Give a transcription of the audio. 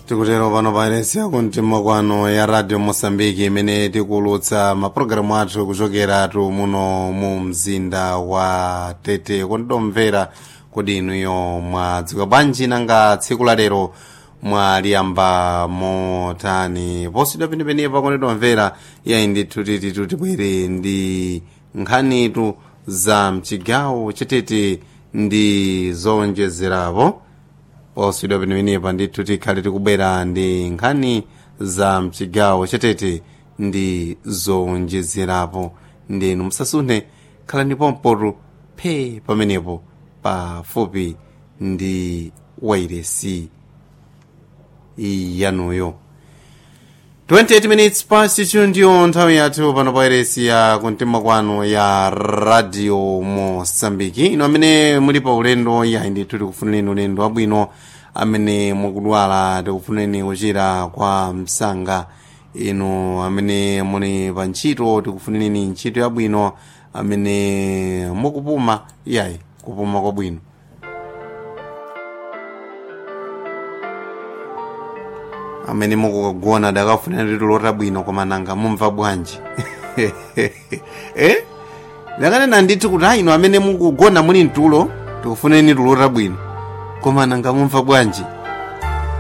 tikutero pano pairesi yakumtima kwano ya radio mosambiki imene tikulutsa mapulogalamu athu kuchokeratu muno mu mzinda wa tete kundomvera kuti inuyo mwadziwa bwanji nanga tsiku la lero mwaliyamba motani posidwa penepenepa kundomvera yayi ndithu titi tibwere ndi nkhanitu za mchigawo chatete ndi zowonjezerapo posidwa penepenepa ndithu tikhale tikubwera ndi nkhani za mchigawo chatete ndi zowonjezerapo ndinu musasunthe khalani pompotu phe pamenepo pafupi ndi wairesi yanuyo 28 minutes past 2 ndiyo nthawi yathu pano pa wairesi ya kumtima kwanu ya radio mosambiki ino amene muli pa ulendo yayi ndithu tikufunireni ulendo wabwino amene mukudwala tikufunireni kuchira kwa msanga inu amene muli pa ntchito tikufunireni ntchito yabwino amene mukupuma yayi kupuma kwabwino amene mukugona dakafuna litu lotabwino koma nanga mumva bwanji eh? ndakanena ndithu kuti ayi ino amene mukugona muli mtulo tikufuneni tulo tabwino koma nanga mumva bwanji